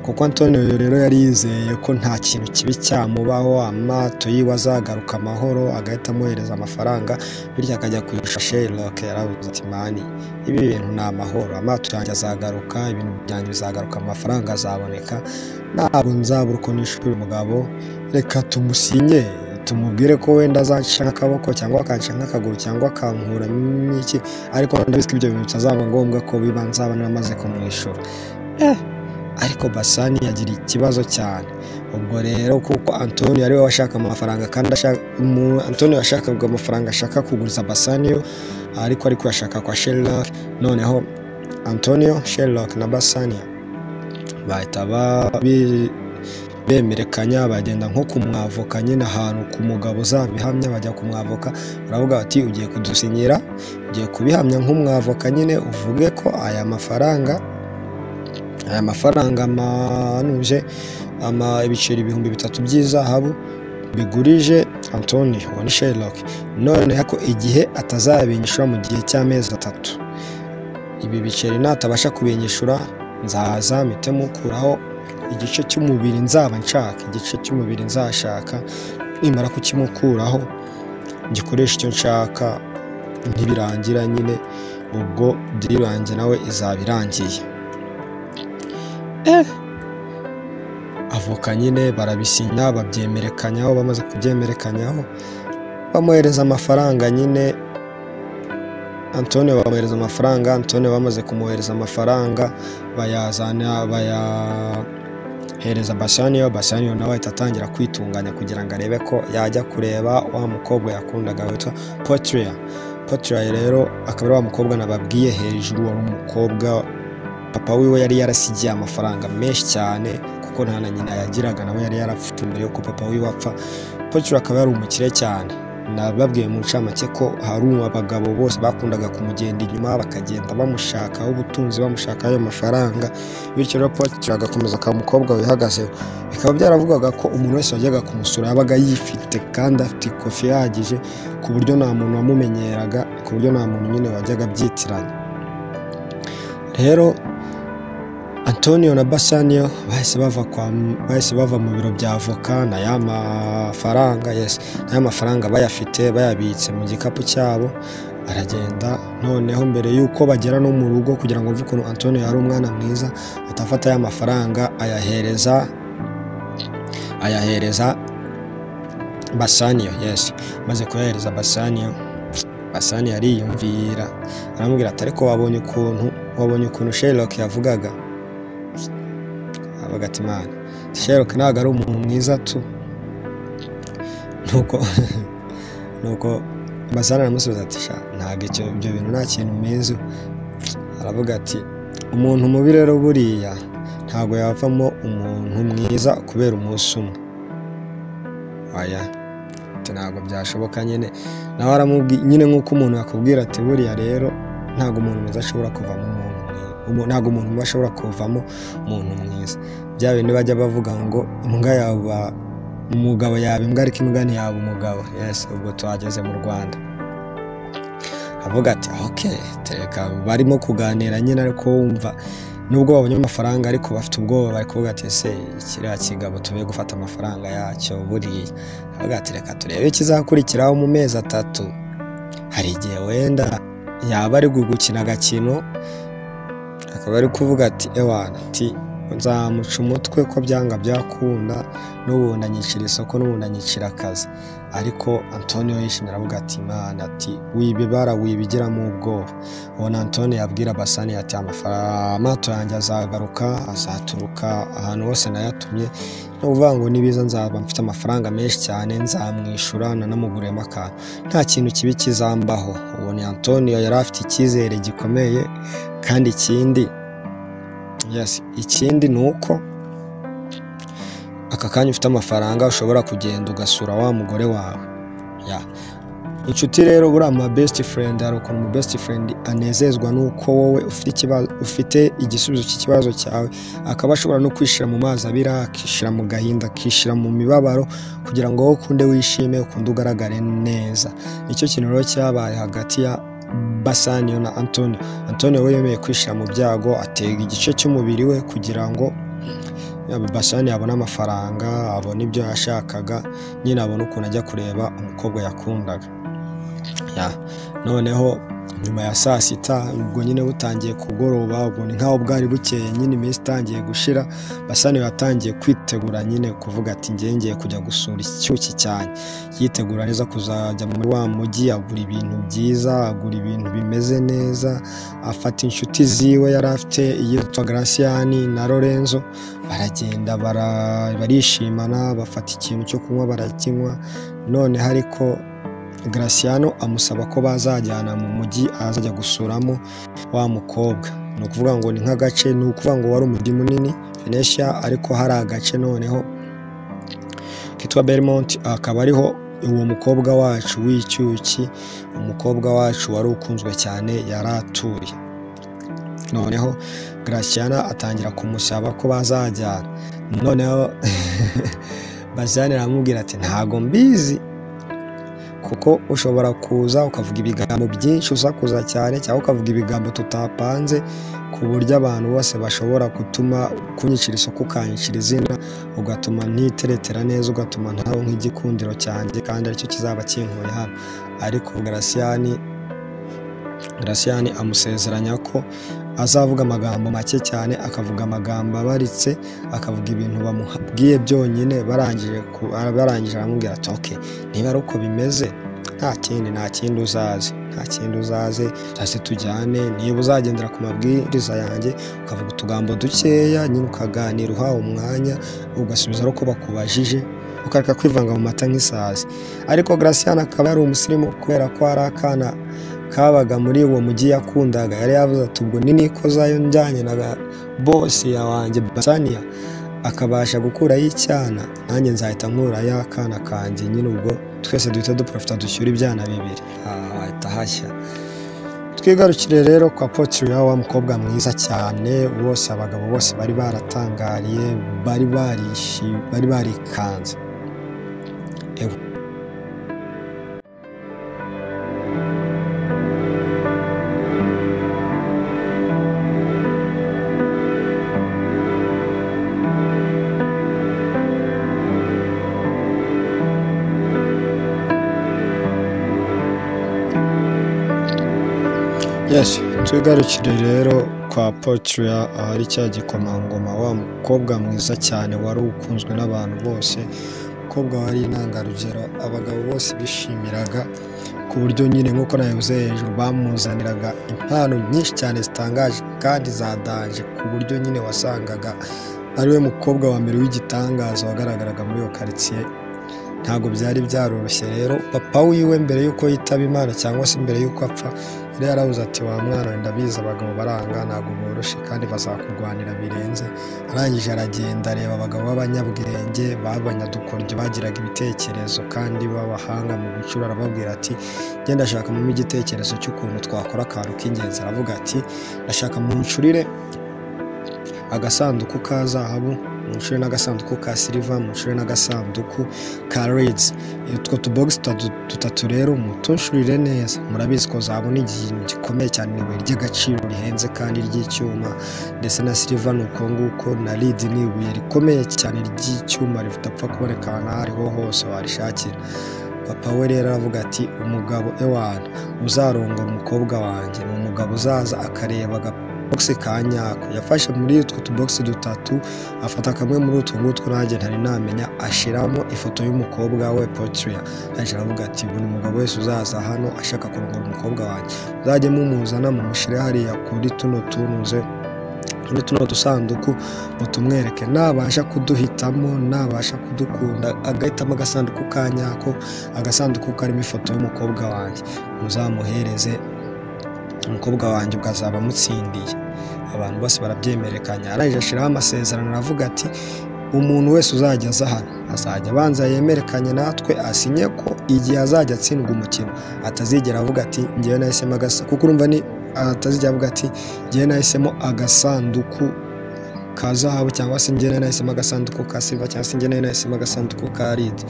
kuko antonio rero yari yizeye ko nta kintu kibi cyamubaho amato yiwe azagaruka amahoro agahita amwohereza amafaranga bityo akajya kwishyura sheroke yarabuze ati mani ibi bintu ni amahoro amato yanjye azagaruka ibintu byanjye bizagaruka amafaranga azaboneka ntabwo nzabura uko nishura umugabo reka tumusinye tumubwire ko wenda azaca nk'akaboko cyangwa akaca nk'akaguru cyangwa akankura n'iki ariko ndabizi ko ibyo bintu bitazaba ngombwa ko biba nzaba naramaze kumwishyura ariko basani yagira ikibazo cyane ubwo rero kuko antoni ariwe washaka amafaranga kandi antoni yashakaga amafaranga ashaka kuguriza basaniyo ariko ari kuyashaka kwa sherilok noneho antonio sherilok na basaniya bahita bemerekanya bagenda nko kumwavoka nyine ahantu ku mugabo uzabihamya bajya kumwavoka baravuga bati ugiye kudusinyira ugiye kubihamya nk'umwavoka nyine uvuge ko aya mafaranga aya mafaranga amanuje ibiceri ibihumbi bitatu by'izahabu bigurije antoni wani sherock noneho ko igihe atazabinyishura mu gihe cy'amezi atatu ibi biceri natabasha kubinyishura nzaza mpite mukuraho igice cy'umubiri nzaba nshaka igice cy'umubiri nzashaka nimara kukimukuraho gikoresha icyo nshaka ntibirangira nyine ubwo diri yanjye nawe izaba irangiye avoka nyine barabisinya babyemerekanyaho bamaze kubyemerekanyaho bamuhereza amafaranga nyine antone bamuhereza amafaranga antone bamaze kumwohereza amafaranga bayazana bayahereza basaniyo basaniyo nawe ahita atangira kwitunganya kugira ngo arebe ko yajya kureba wa mukobwa yakundaga witwa potiriya potiriya rero akaba ari wa mukobwa nababwiye hejuru wari umukobwa papa wiwe yari yarasigiye amafaranga menshi cyane kuko nta na nyina yagiraga nawe yari yarapfuye mbere yuko papa wiwe apfa potiriya akaba yari umukire cyane nababwiye mu ncamake ko hari abagabo bose bakundaga kumugenda inyuma bakagenda bamushakaho ubutunzi bamushakaho ayo mafaranga bityo rero potiri agakomeza ka mukobwa wihagazeho bikaba byaravugaga ko umuntu wese wajyaga kumusura yabaga yifite kandi afite ikofi ihagije ku buryo nta muntu wamumenyeraga ku buryo nta muntu nyine wajyaga abyitiranya rero antonio na basaniyo bahise bava mu biro bya avoka na ya mafaranga yesi na ya mafaranga bayafite bayabitse mu gikapu cyabo aragenda noneho mbere y'uko bagera no mu rugo kugira ngo bumve ukuntu antonio yari umwana mwiza atafata ya mafaranga ayahereza ayahereza basaniyo yesi maze kuyahereza basaniyo basaniyo ariyumvira aramubwira ati ariko wabonye ukuntu wabonye ukuntu sherlock yavugaga avuga ati mana sherlock ntabwo ari umuntu mwiza tu nuko nuko basaniyo aramusubiza ati sha ntabwo icyo ibyo bintu nta kintu mwiza aravuga ati umuntu mubi rero buriya ntabwo yavamo umuntu mwiza kubera umunsi umwe oya ati ntabwo byashoboka nyine nawe aramubwira nyine nk'uko umuntu yakubwira ati buriya rero ntabwo umuntu mwiza ashobora kuvamo umuntu mwiza ntabwo umuntu mubi ashobora kuvamo umuntu mwiza bya bindi bajya bavuga ngo imbwa yaba umugabo yaba imbwa ariko imbwa ntiyaba umugabo yesi ubwo tuhageze mu rwanda avuga ati oke tereka barimo kuganira nyine ariko wumva nubwo babonye amafaranga ariko bafite ubwoba bari kuvuga ati ese kiriya kigabo tuvuye gufata amafaranga yacyo buriya avuga ati reka turebe ikizakurikiraho mu mezi atatu hari igihe wenda yaba ari gukina agakino akaba ari kuvuga ati ewana ati nzamuca umutwe ko byanga byakunda n'ubundi anyicira isoko n'ubundi anyicira akazi ariko antonio yishimira avuga ati imana ati wiba ibara wibigiramo ubwoba ubona antonio yabwira basani ati "Amafara- amato yanjye azagaruka azaturuka ahantu hose nayatumye ni ukuvuga ngo nibiza nzaba mfite amafaranga menshi cyane nzamwishyura nanamuguriyemo akantu nta kintu kibi kizambaho ubona antonio yari afite icyizere gikomeye kandi ikindi Yes. ikindi ni uko aka kanya ufite amafaranga ushobora kugenda ugasura wa mugore wawe Ya. inshuti rero buriya ama best friend hari ukuntu umu best friend anezezwa n'uko wowe ufite ikibazo ufite igisubizo cy'ikibazo cyawe akaba ashobora no kwishyira mu mazi abira akishyira mu gahinda akishyira mu mibabaro kugira ngo wowe ukunde wishime ukunde ugaragare neza nicyo kintu rero cyabaye hagati ya basaniyo na antonio antonio we yemeye kwishyira mu byago atega igice cy'umubiri we kugira ngo basani abone amafaranga abone ibyo yashakaga nyine abone ukuntu ajya kureba umukobwa yakundaga Ya. noneho nyuma ya saa sita ubwo nyine butangiye kugoroba ubwo ni nkaho bwari bukeye nyine iminsi itangiye gushira basani yatangiye kwitegura nyine kuvuga ati ngiye ngiye kujya gusura icyuki cyane yitegura neza kuzajya muri wa mujyi agura ibintu byiza agura ibintu bimeze neza afata inshuti ziwe yari afite iyitwa garasiyani na lorenzo baragenda bara- barishimana bafata ikintu cyo kunywa barakinywa noneho ariko Graciano amusaba ko bazajyana mu mujyi azajya gusuramo wa mukobwa ni ukuvuga ngo ni nk'agace ni ukuvuga ngo wari umujyi munini Venetia ariko hari agace noneho kitwa Belmont akaba ariho uwo mukobwa wacu w'icyuki umukobwa wacu wari ukunzwe cyane yari atuye noneho Graciana atangira kumusaba ko bazajyana noneho Bazane aramubwira ati ntago mbizi kuko ushobora kuza ukavuga ibigambo byinshi usakuza cyane cyangwa ukavuga ibigambo tutapanze ku buryo abantu bose bashobora gutuma kunyicira isoko ukanyicira izina ugatuma ntiteretera neza ugatuma ntawe nk'igikundiro cyanjye kandi aricyo kizaba kinkuye hano ariko garasiyani garasiyani amusezeranya ko azavuga amagambo make cyane akavuga amagambo abaritse akavuga ibintu bamubwiye byonyine barangije ku- barangije aramubwira ati ok niba ari uko bimeze nta kindi nta kindi uzaze nta kindi uzaze hasi tujyane niba uzagendera ku mabwiriza yanjye ukavuga utugambo dukeya nyine ukaganira uhawe umwanya ugasubiza ari uko bakubajije ukareka kwivanga mu mata nk'isazi ariko garasiyani akaba yari umusirimu kubera ko hari akana kabaga muri uwo mujyi yakundaga yari yavuze ati ubwo ninikozayo njyanye na ga- bosi ya wanjye basaniya akabasha gukuraho icyana nanjye nzahita nkurayo akana kanjye nyine ubwo twese duhita duprofita dushyura ibyana bibiri Ah, hahita hashya twigarukire rero kwa potiri wa mukobwa mwiza cyane bose abagabo bose bari baratangariye bari barishi bari barikanze yes tugarukire rero kwa Portia ahari cya gikomangoma wa mukobwa mwiza cyane wari ukunzwe n'abantu bose umukobwa wari intangarugero abagabo bose bishimiraga ku buryo nyine nk'uko nabivuze hejuru bamuzaniraga impano nyinshi cyane zitangaje kandi zadaje ku buryo nyine wasangaga ari we mukobwa wa mbere w'igitangaza wagaragaraga muri iyo karitsiye ntabwo byari byaroroshye rero papa wiwe mbere y'uko yitaba imana cyangwa se mbere y'uko apfa yari yarabuze ati wa mwana we ndabizi abagabo baranga ntabwo boroshye kandi bazakurwanira birenze arangije aragenda areba abagabo b'abanyabwenge b'abanyadukoryo bagiraga ibitekerezo kandi b'abahanga mu gucura arababwira ati genda ashaka mu igitekerezo cy'ukuntu twakora akantu k'ingenzi aravuga ati ndashaka mu ncurire agasanduku ka zahabu mu ncuro n'agasanduku ka siliva mu ncuro n'agasanduku ka redzi utwo tubogisi dutatu rero mutuncurire neza murabizi ko zabona ikintu gikomeye cyane ni ibuye ry'agaciro rihenze kandi ry'icyuma ndetse na siliva ni uko nguko na ridi ni ibuye rikomeye cyane ry'icyuma ridapfa kuboneka ahantu aho ariho hose warishakira papa we rero aravuga ati umugabo ewana uzarongora umukobwa wanjye ni umugabo uzaza akareba aga bogisi ka nyako yafashe muri utwo tubogisi dutatu afata kamwe muri utwo ngutwo nanjye ntari namenya ashyiramo ifoto y'umukobwa we potiriya yaje aravuga ati buri mugabo wese uzaza hano ashaka kurongora umukobwa wanjye muzajye mumuzana mumushyire hariya kuri tuno tunuze muri tuno dusanduku mutumwereke nabasha kuduhitamo nabasha kudukunda agahitamo agasanduku ka nyako agasanduku karimo ifoto y'umukobwa wanjye muzamuhereze umukobwa wanjye ukazaba amutsindiye abantu bose barabyemerekanya arangije ashyiraho amasezerano aravuga ati umuntu wese uzajya aza hano azajya abanza yemerekanye natwe asinye ko igihe azajya atsindwa umukino atazigera avuga ati ngewe nahisemo agasanduku kuko urumva ni atazigera avuga ati ngewe nahisemo agasanduku ka zahabu cyangwa se njyewe nahisemo agasanduku ka siva cyangwa se njyewe nahisemo agasanduku ka ridi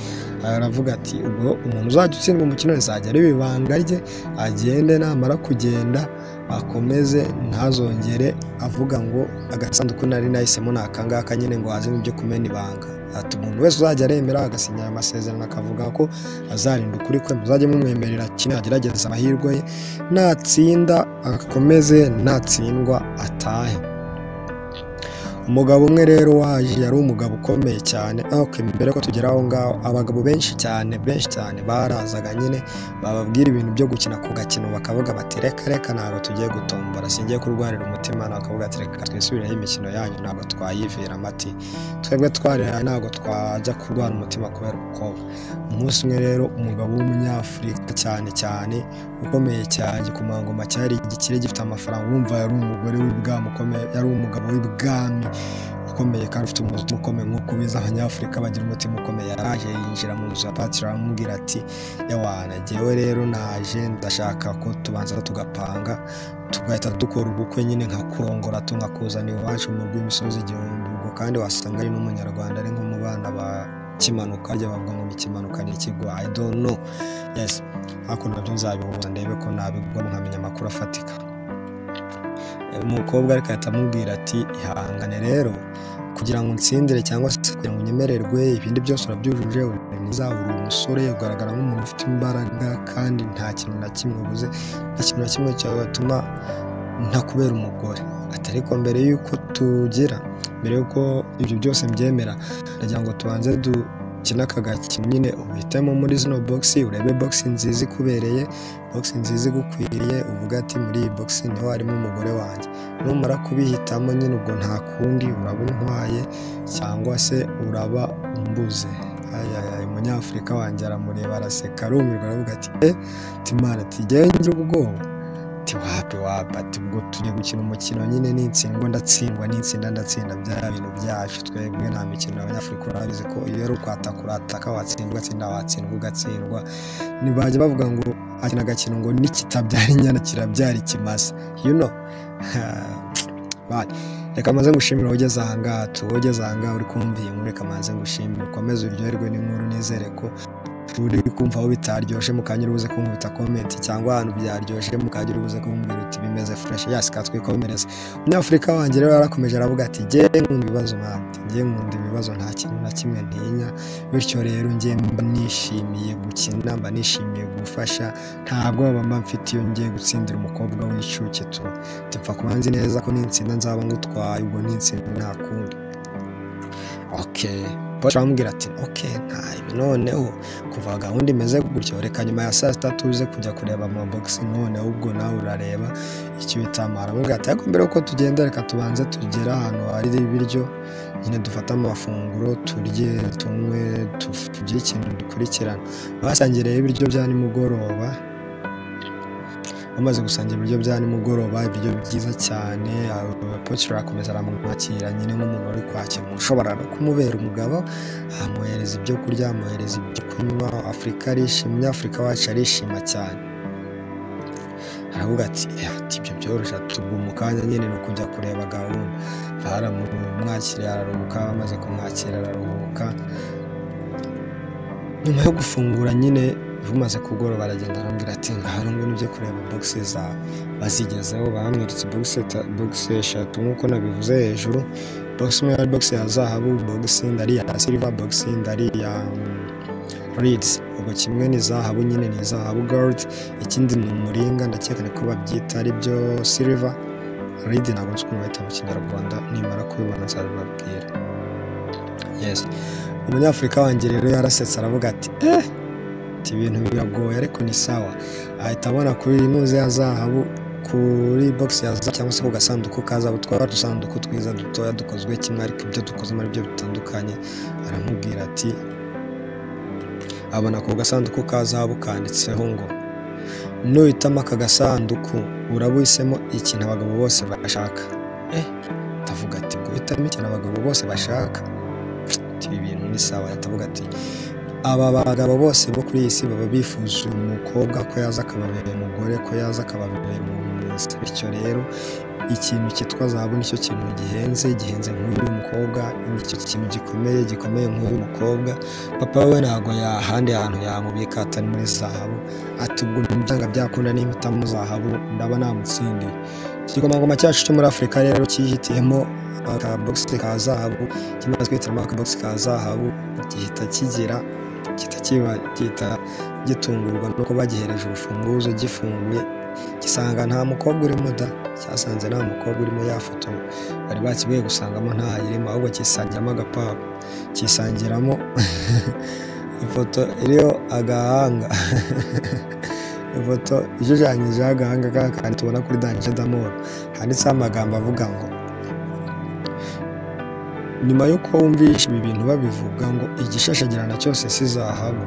aravuga ati ubwo umuntu uzajya utsindwa umukino rizajya riba ibanga rye agende namara kugenda akomeze ntazongere avuga ngo agasanduku nari nahisemo ni akangaka nyine ngo hazemo ibyo kumena ibanga ati umuntu wese uzajya aremera agasinyira amasezerano akavuga ko azarinda ukuri kwe muzajye mumwemerera kimwe agerageza amahirwe ye natsinda akomeze natsindwa atahe umugabo umwe rero waje yari umugabo ukomeye cyane ok mbere ko tugera aho ngaho abagabo benshi cyane benshi cyane barazaga nyine bababwira ibintu byo gukina ku gakino bakavuga bati reka reka ntabwo tugiye gutombora singiye kurwarira umutima bakavuga ati reka twisubireho imikino yanyu ntabwo twayivira amati twebwe twarihaye ntabwo twajya kurwara umutima kubera umukobwa umunsi umwe rero umugabo w'umunyafurika cyane cyane ukomeye cyane igikomangoma cyari igikire gifite amafaranga wumva yari umugore w'ibwami ukomeye yari umugabo w'ibwami ukomeye kandi ufite umutima ukomeye nk'uko ubizi abanyafurika bagira umutima ukomeye yaraje yinjira mu nzu ya patiri aramubwira ati yawana jyewe rero naje ndashaka ko tubanza tugapanga tugahita dukora ubukwe nyine nka kurongora tungakuzanira iwacu mu rw'imisozi igihumbi ubwo kandi wasanga ari n'umunyarwanda ari nko mu bana ba kimanuka harya bavuga ngo ni ikimanuka ni ikigo i don't know yes ariko nabyo nzabihuza ndebe ko nabigwa nkamenya amakuru afatika umukobwa ariko ahita amubwira ati ihangane rero kugira ngo unsindire cyangwa se kugira ngo unyemererwe ibindi byose urabyujuje uri mwiza uri umusore ugaragara nk'umuntu ufite imbaraga kandi nta kintu na kimwe ubuze nta kintu na kimwe cyatuma ntakubera umugore ati ariko mbere y'uko tugira mbere y'uko ibyo byose mbyemera ndagira ngo tubanze du ukina aka gakino nyine uhitemo muri zino bogisi urebe bogisi nziza ikubereye bogisi nziza igukwiriye uvuga ati muri iyi bogisi niho harimo umugore wanjye numara kubihitamo nyine ubwo nta kundi uraba untwaye cyangwa se uraba umbuze ayayaye umunyafurika wanjye aramureba araseka arumirwa aravuga ati e timara tigenge ubwoba tiwapi wapi ati ubwo tujya gukina umukino nyine n'intsindwa ndatsindwa n'insinda ndatsinda bya bintu byacu twebwe nta mikino abanyafurika urabizi ko iyo ari ukwataka urataka watsindwa ugatsinda watsindwa ugatsindwa ntibajya bavuga ngo akina agakino ngo nikitabyara inyana kirabyara ikimasa you know bari reka maze ngushimire ugeze aha ngaha tuwugeze aha ngaha uri kumva iyi nkuru reka maze ngushimire ukomeze uryoherwe n'inkuru nizere ko uba uri kumva aho bitaryoshye mukanya uri buze kunkubita komenti cyangwa ahantu byaryoshye mukanya uri buze kumbwira uti bimeze fureshi yasi katwikomereze umunyafurika wanjye rero yarakomeje aravuga ati nge nkunda ibibazo nkabyo nge nkunda ibibazo nta kintu na kimwe ntinya bityo rero nge mba nishimiye gukina mba nishimiye gufasha ntabwo mba mfite iyo ngiye gutsindira umukobwa w'inshuke tu tupfa kuba nzi neza ko n'insinda nzaba ngutwaye ubwo n'insinda nta kundi okay Paul aramubwira ati okay ntabi noneho kuva gahunda imeze gutyo reka nyuma ya saa sita tuze kujya kureba amabogisi noneho ubwo nawe urareba icyo bitamara aramubwira ati ariko mbere yuko tugenda reka tubanze tugere ahantu hari ibiryo nyine dufate amafunguro turye tunywe tugire ikintu dukurikirana basangiye rero ibiryo bya nimugoroba bamaze gusangira ibiryo bya nimugoroba ibiryo byiza cyane abapocyura arakomeza aramwakira nyine nk'umuntu uri kwakira umuntu ushobora no kumubera umugabo amuhereza ibyo kurya amuhereza ibyo kunywa afurika arishima umunyafurika wacu arishima cyane aravuga ati "Eh, ati ibyo byoroshye tugwa umukanya nyine ni ukujya kureba gahunda baramwakiriye araruhuka bamaze kumwakira araruhuka nyuma yo gufungura nyine bimaze kugoroba aragenda arambwira ati ngaho ngwino ujye kureba bogisi zawe bazigezeho bamwiritse bogisi eta- bogisi eshatu nk'uko nabivuze hejuru bogisi imwe yari bogisi ya zahabu bogisi indi ari iya silver bogisi indi ari iya ridizi ubwo kimwe ni zahabu nyine ni zahabu gold ikindi ni umuringa ndakeka ni ko babyita aribyo silver ridi ntabwo nzi ukuntu bahita mu kinyarwanda nimara kubibona nzabibabwira yes umunyafurika wanjye rero yarasetse aravuga ati eh ati ibintu biragoye ariko ni sawa ahita abona kuri muze ya zahabu kuri box ya zahabu cyangwa se ku gasanduku ka zahabu twaba udusanduku twiza dutoya dukozwe kimwe ariko ibyo dukozemo ari byo bitandukanye aramubwira ati abona ku gasanduku ka zahabu kanditseho ngo nuhitamo aka gasanduku urabuhisemo ikintu abagabo bose bashaka eh ndavuga ati guhitamo ikintu abagabo bose bashaka ati ibi bintu ni sawa atavuga ati aba bagabo bose bo kuri iyi si baba bifuza umukobwa ko yaza akababera umugore ko yaza akababera umuntu mwiza bityo rero ikintu cyitwa zahabu nicyo kintu gihenze gihenze nk'uyu mukobwa nicyo kintu gikomeye gikomeye nk'uyu mukobwa papa we ntabwo yahandi hantu yamubika atari muri zahabu ati ubwo byanga byakunda n'impitamo zahabu ndaba namutsindiye igikomangoma cyacu cyo muri afurika rero cyihitiyemo akabogisi ka zahabu kimaze kwihitiramo akabogisi ka zahabu gihita kigira gihita kiba gihita gitungurwa no kuba gihereje urufunguzo gifunguye gisanga nta mukobwa urimo da cyasanze nta mukobwa urimo ya foto bari bakibwiye gusangamo ntahayirimo ahubwo kisangiramo agapapuro kisangiramo ifoto iriho agahanga ifoto ishushanyijeho agahanga ka kandi tubona kuri danje damoro handitseho amagambo avuga ngo nyuma y'uko wumvisha ibi bintu babivuga ngo igishashagirana cyose si zahabu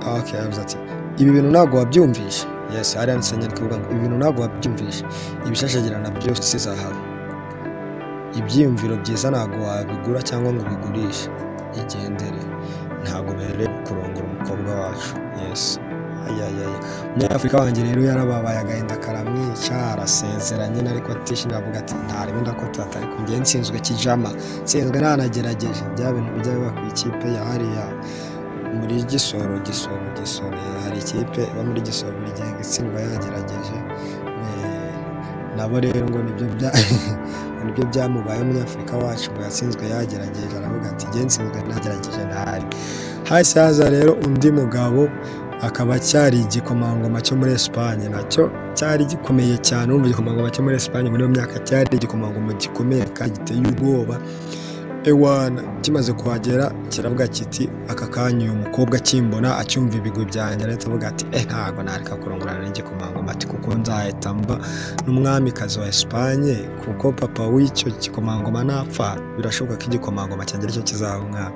Ah, okay, yaravuze ati ibi bintu ntabwo wabyumvisha yes hari handitse nyandiko ivuga ngo ibi bintu ntabwo wabyumvisha ibishashagirana byose si zahabu ibyiyumviro byiza ntabwo wabigura cyangwa ngo ubigurishe igendere ntabwo berewe kurongora umukobwa wacu yes ayayaya umunyafurika wanjye rero yarababaye agahinda karamwica arasezera nyine ariko atishimye avuga ati ntarimo ndakotata ariko njye nsinzwe kijama nsinzwe ntanagerageje bya bintu bijya biba ku ikipe ya hariya muri gisoro gisoro gisoro eh, hari ikipe iba muri gisoro buri gihe ngo itsindwa yagerageje Eh, nabo rero ngo nibyo bya ngo nibyo byamubaye umunyafurika wacu ngo yatsinzwe yagerageje aravuga ati njye nsinzwe nagerageje ntahari hasi haza rero undi mugabo akaba cyari igikomangoma cyo muri Esipanye nacyo cyari gikomeye cyane urumva igikomangoma cyo muri Esipanye muri iyo myaka cyari igikomangoma gikomeye kandi giteye ubwoba ewana kimaze kuhagera kiravuga kiti aka kanya uyu mukobwa akimbona acyumva ibigwi byanjye arahita avuga ati eh ntabwo nareka kurongorana n'igikomangoma ati kuko nzahita mba n'umwamikazi wa Esipanye kuko papa w'icyo gikomangoma napfa birashoboka ko igikomangoma cyanjye aricyo kizaba umwami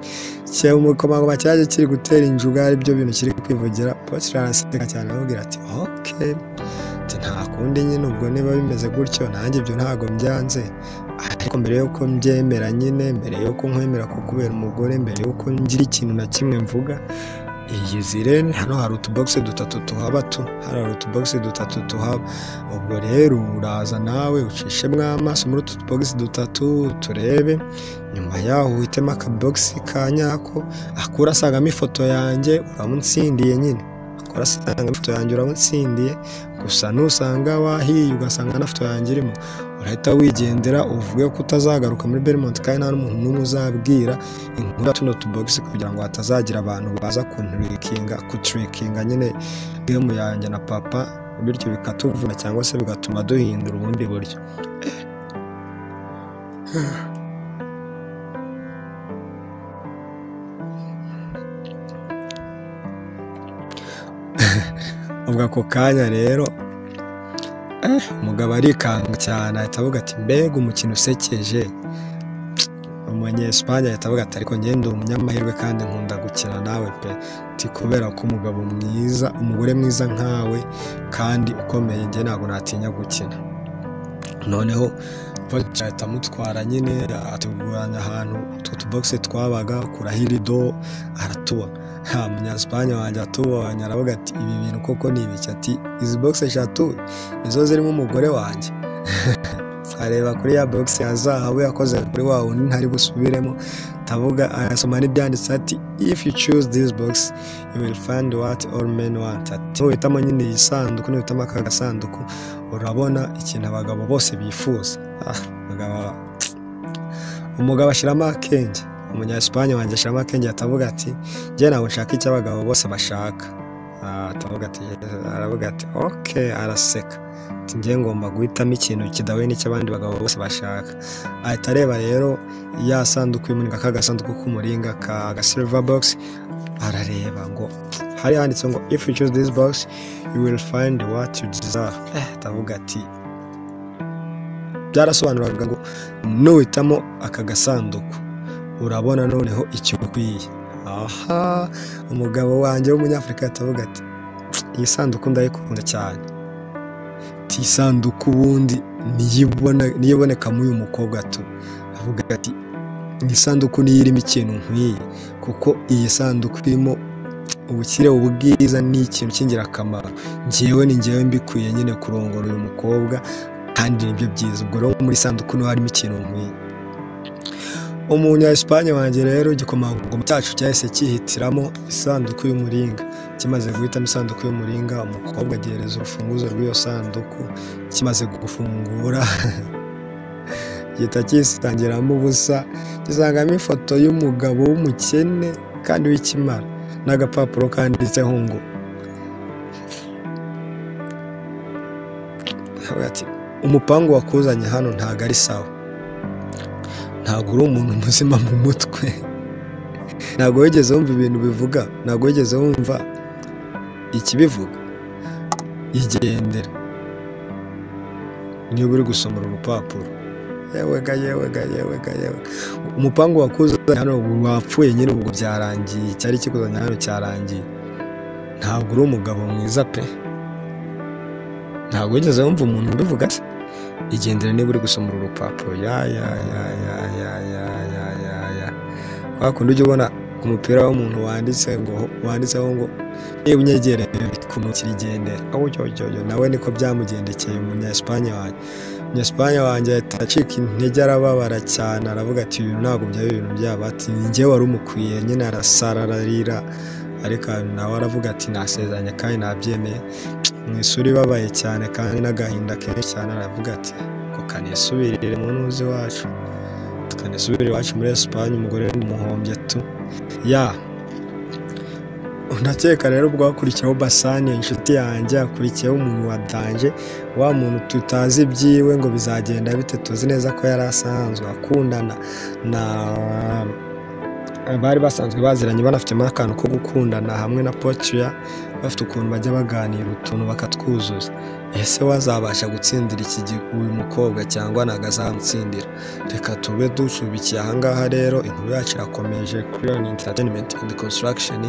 cye umukomangoma cyaje kiri gutera injuga ari byo bintu kiri kwivugira Potiphar araseka cyane aramubwira ati ok ati nta kundi nyine ubwo niba bimeze gutyo nanjye ibyo ntabwo mbyanze ariko mbere y'uko mbyemera nyine mbere y'uko nkwemera kukubera umugore mbere y'uko ngira ikintu na kimwe mvuga iyi zirene hano hari utubogisi dutatu tuhaba tu hano hari utubogisi dutatu tuhaba ubwo rero uraza nawe ucishemo amaso muri utu tubogisi dutatu turebe nyuma yaho uhitemo akabogisi ka nyako ako urasangamo ifoto yanjye uramunsindiye nyine ako urasangamo ifoto yanjye uramunsindiye gusa nusanga wahiye ugasanga na foto yanjye irimo urahita wigendera uvuge ko utazagaruka muri Belmont kandi nta n'umuntu n'umwe uzabwira inkuru ya tuno tubogisi kugira ngo hatazagira abantu baza kunturikinga kuturikinga nyine gemu yanjye na papa bityo bikatuvuna cyangwa se bigatuma duhindura ubundi buryo ubwo ako kanya rero umugabo arikanga cyane ahita avuga ati mbega umukino usekeje umunyesipanye ahita avuga ati ariko ngende umunyamahirwe kandi nkunda gukina nawe pe ti kubera ko umugabo mwiza umugore mwiza nkawe kandi ukomeye njye ntabwo natinya gukina noneho bacya ahita amutwara nyine atuguranya ahantu utwo tubogisi twabaga kuraho irido aratuba nta munyasipanye wanjye atubonye aravuga ati ibi bintu koko ni ibiki ati izi bogisi eshatu nizo zirimo umugore wanjye areba kuri ya bogisi ya zahabu yakoze kuri wa wundi ntari busubiremo tavuga arasoma n'ibyanditse ati if you choose this box you will find what all men want ati nuhitamo nyine iyi sanduku nuhitamo aka gasanduku urabona ikintu abagabo bose bifuza Ah, umugabo- umugabo ashyiramo akenge umunyasipanye wanjye ashyiramo akenge atavuga ati njye ntabwo nshaka icyo abagabo bose bashaka Ah, atavuga ati aravuga ati ok araseka ati njye ngomba guhitamo ikintu kidahuye n'icyo abandi bagabo bose bashaka ahita areba rero ya sanduku y'umuringa ka gasanduku k'umuringa ka ga silver box arareba ngo hari handitse ngo if you choose this box you will find what you desire Eh, atavuga ati byarasobanuraga ngo nuhitamo aka gasanduku urabona noneho icyo ukwiye aha umugabo wanjye w'umunyafurika atavuga ati iyi sanduku ndayikunda cyane Ati, iyi sanduku ubundi niyibona- niyiboneka muri uyu mukobwa tu avuga ati iyi sanduku niyo irimo ikintu nk'iyi kuko iyi sanduku irimo ubukire ubwiza ni ikintu cy'ingirakamaro ngewe ni ngewe mbikwiye nyine kurongora uyu mukobwa kandi nibyo byiza ubwo rero muri sanduku niho harimo ikintu nk'iyi umunya Espagne wanjye rero igikomangoma cyacu cyahise cyihitiramo isanduku y'umuringa kimaze guhitamo isanduku y'umuringa umukobwa agereza urufunguzo rw'iyo sanduku kimaze gufungura gihita kisangiramo ubusa gisangamo ifoto y'umugabo w'umukene kandi w'ikimara n'agapapuro kanditseho ngo Aravuga ati, umupangu wakuzanye hano ntago ari sawa ntabwo uri umuntu muzima mu mutwe ntabwo wigeze wumva ibintu bivuga ntabwo wigeze wumva ikibivuga igendera niba uri gusoma uru rupapuro yewe ga yewe ga yewe ga yewe umupangu wakuzanye hano wapfuye nyine ubwo byarangiye icyari kikuzanye hano cyarangiye ntabwo uri umugabo mwiza pe ntabwo wigeze wumva umuntu ubivuga se igendere niba uri gusoma uru rupapuro ya ya ya ya ya ya ya ya ya wa kundi ujya ubona ku mupira w'umuntu wanditse ngo wanditseho ngo niba unyegereye ku mukiri igendere aho cyo cyo cyo nawe niko byamugendekeye umunyasipanye wanjye umunyasipanye wanjye ahita acika intege arababara cyane aravuga ati ibintu ntabwo byaba ibintu byaba ati ni njye wari umukwiye nyine arasara ararira ariko nawe aravuga ati nasezeranye kandi nabyemeye mu isura ibabaye cyane kandi n'agahinda kenshi cyane aravuga ati ngo kanisubirire mu ntuzi iwacu tukanisubirire iwacu muri esipanye umugore w'umuhombye tu ya ndakeka rero ubwo hakurikiyeho basani inshuti yanjye hakurikiyeho umuntu wa danje wa muntu tutazi ibyiwe ngo bizagenda bite tuzi neza ko yari asanzwe akundana na bari basanzwe baziranye banafitemo akantu ko gukundana hamwe na potiya bafite ukuntu bajya baganira utuntu bakatwuzuza ese wazabasha gutsindira iki gi- uyu mukobwa cyangwa ntabwo azamutsindira reka tube dusubikiye ahangaha rero inkuru yacu irakomeje kuri Lion entertainment and construction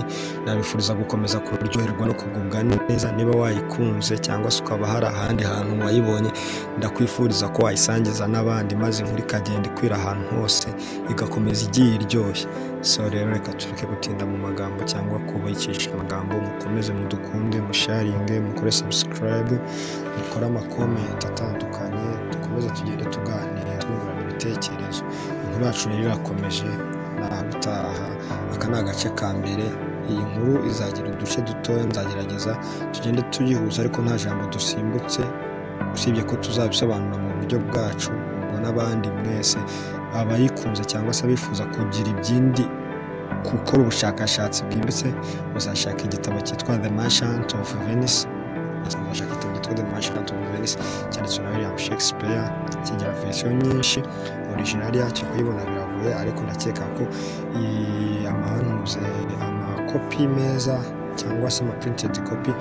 nabifuriza gukomeza kuryoherwa no kugubwa neza niba wayikunze cyangwa se ukaba hari ahandi hantu wayibonye ndakwifuriza ko wayisangiza n'abandi maze inkuru ikagenda ikwira ahantu hose igakomeza igiye iryoshye so rero reka tureke gutinda mu magambo cyangwa kubakisha amagambo mukomeze mudukunde musharinge mukore subscribe mukore amakomenti atandukanye dukomeze tugende tuganira twungurana ibitekerezo inkuru yacu rero irakomeje nta gutaha aka ni agace ka mbere iyi nkuru izagira uduce dutoya nzagerageza tugende tuyihuza ariko nta jambo dusimbutse usibye ko tuzabisobanura mu buryo bwacu ubwo n'abandi mwese abayikunze cyangwa se abifuza kugira ibyindi gukora ubushakashatsi bwimbitse muzashaka igitabo cyitwa the merchant of venice muzashaka igitabo cyitwa the merchant of venice cyanditswe na william shakespeare kigira verisiyo nyinshi original yacyo kuyibona biragoye ariko ndakeka ko i- amahanuze amakopi meza cyangwa se ama printed copy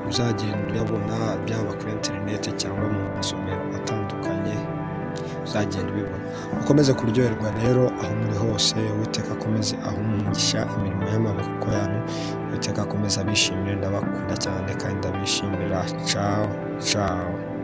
uzagenda uyabona byaba kuri interineti cyangwa mu masomero atandukanye uzagenda ubibona ukomeze kuryoherwa rero aho muri hose uwiteka akomeze ahumugisha imirimo y'amaboko yanyu uwiteka akomeze abishimire ndabakunda cyane kandi ndabishimira cawo cawo